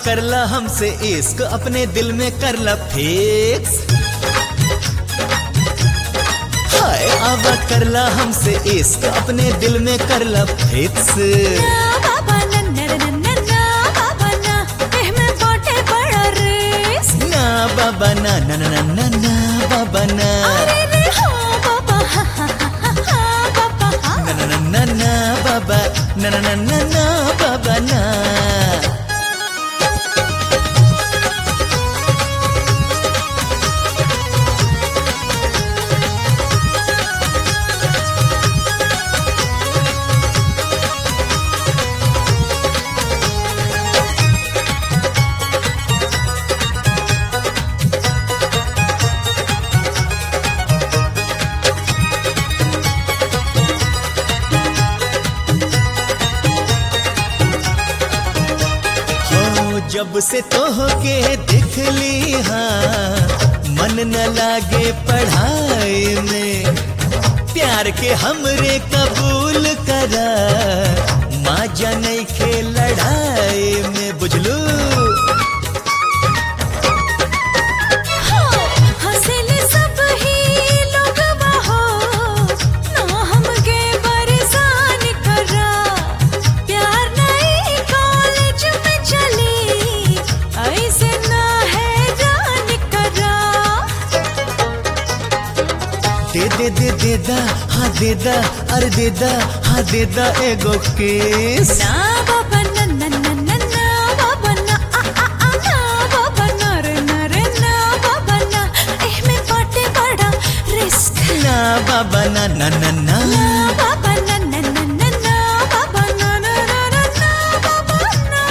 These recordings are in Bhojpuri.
करला हमसे इश्क अपने दिल में करला फिक्स हाय आवा करला हमसे इश्क अपने दिल में करला फिक्स ना बाबा ना ना ना ना ना बाबा ना एहमे बाटे बड़ा रिस्क ना बाबा ना ना ना ना ना ना बाबा ना अरे रे हाँ बाबा हा हा हा हा हा बाबा हाँ ना ना ना ना ना बाबा ना ना ना ना ना बाबा ना हो जब से तोह के देख ली हाँ मन न लागे पढ़ाई में प्यार के हमरे कबूल करा माँ जनै के लड़ाई में बुझलू हाँ हंसले सब ही लोग बाहो ना हमके परेशान करा प्यार नहीं कॉलेज में चली ऐसे ना है जान करा दे दे दे दे दा हाँ दे दा अरे दे दा हाँ दे दा एगो किस ना बाबा ना ना ना ना ना बाबा ना आ आ आ ना बाबा ना रे ना रे ना बाबा ना एहमे बाटे बड़ा रिस्क ना बाबा ना ना ना ना ना बाबा ना ना ना ना ना बाबा ना ना ना ना ना बाबा ना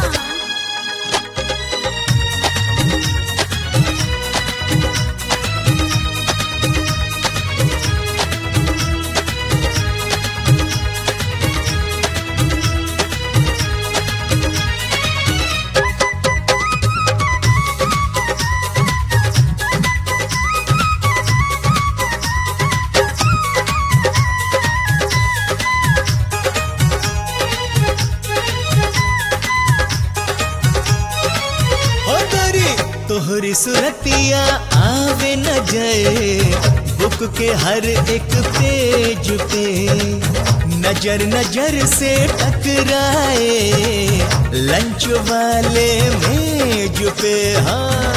हो गोरी तोहरी सुरतिया आवे न जाए बुक के हर एक पेज पे नजर नजर से टकराए लंच वाले मेज पे हाँ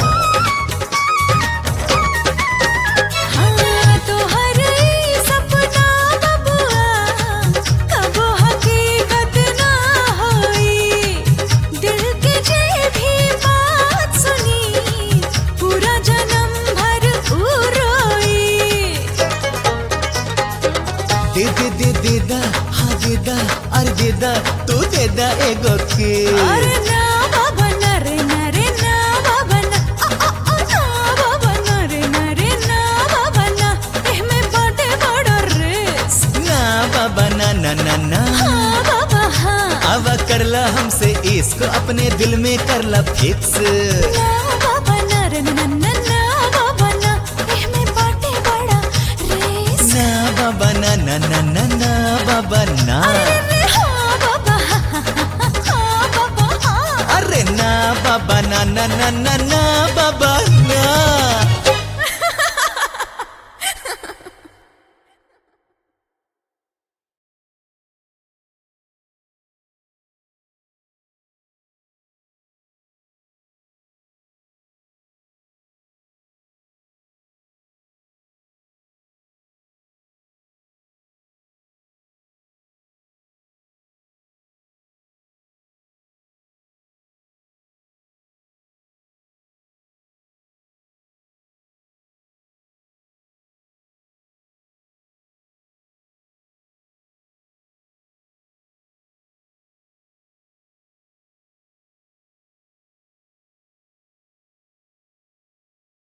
हाँ तो हर ई सपना बबुआ कबो हकीकत ना होई दिल के जे भी बात सुनी पूरा जन्म भर ऊ रोई दे दे दे दे दा हाँ दे दा अरे दे दा तू दे दा एगो के अरे ना बाबा ना रे ना रे ना बाबा ना आ आ आ ना बाबा ना रे ना रे ना बाबा ना एहमे बाटे बड़ा रिस्क ना बाबा ना ना ना ना हाँ बाबा हाँ आवा करला हमसे इश्क अपने दिल में करला फिक्स ना बाबा ना रे ना ना ना बाबा ना एहमे बाटे बड़ा रिस्क ना बाबा ना ना ना ना ना बाबा ना अरे हाँ बाबा हाँ हाँ हाँ हाँ बाबा हाँ अरे ना बाबा ना ना ना ना ना बाबा